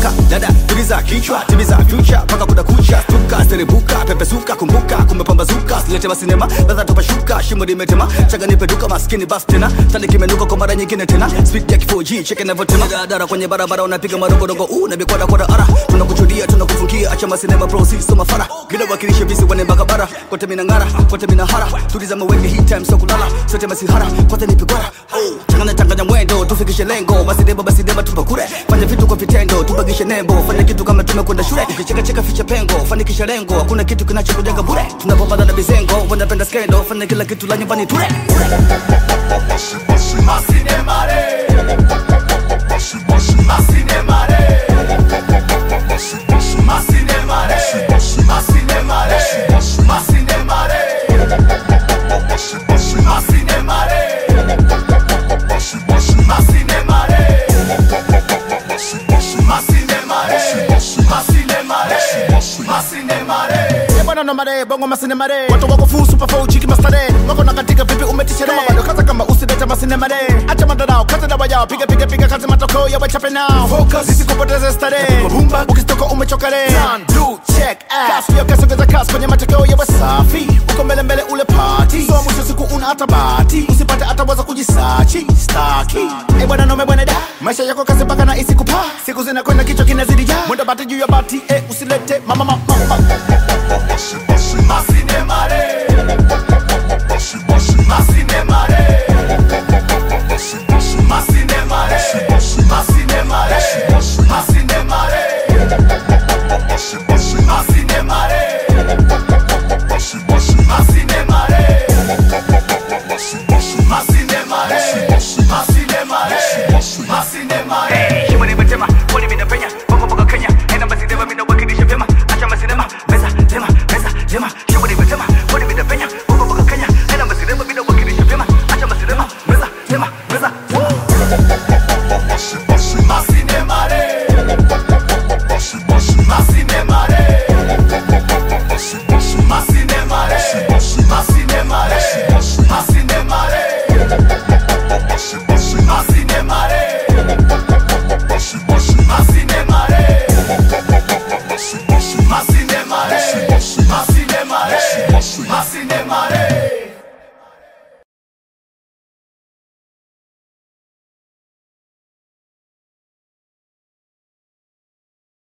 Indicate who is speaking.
Speaker 1: amka dada tuliza kichwa timiza future mpaka kuna kucha stuka serebuka pepesuka kumbuka kumepambazuka silete masinema ladha tupashuka shimo limetema chaga nipe duka maskini bas tena tani kimenuka kwa mara nyingine tena speed ya kifo-G cheke navyotema daradara kwenye barabara unapiga madogodogo u na bikwada kwada ara tunakuchudia tunakufungia acha masinema bro si soma fara gila wakilishe visi wane bakabara kote minang'ara kote minahara tuliza mawenge hii time so kulala sote masihara kote nipigwara oh changanya changanya mwendo tufikishe lengo basi deba basi deba tupakure fanya vitu kwa vitendo tubagishe nembo fanya kitu kama tumekwenda shule ukicheka cheka ficha pengo fanikisha lengo hakuna kitu kinachokujenga bure tunapopata na bizengo wanapenda skendo fanya kila kitu la nyumbani ture
Speaker 2: bwana na mare bongo masine mare watu wako full super four chiki mastare wako na katika vipi umetishere kama bado kaza kama usileta masine mare acha madarao kaza dawa yao piga piga piga kazi matokeo ya wachape nao focus sisi kupoteza stare mabumba ukitoka umechoka re One, two, check ass kasi kasi ongeza kasi kwenye matokeo ya wasafi uko mbele mbele ule party so mwisho siku una hata bahati usipate hata waza kujisachi staki eh bwana nome bwana da maisha yako kasi mpaka na isi kupa siku zinakwenda kichwa kinazidi ja mwendo bati juu ya bati eh usilete mama mama mama
Speaker 1: shimo limetema kwani minapenya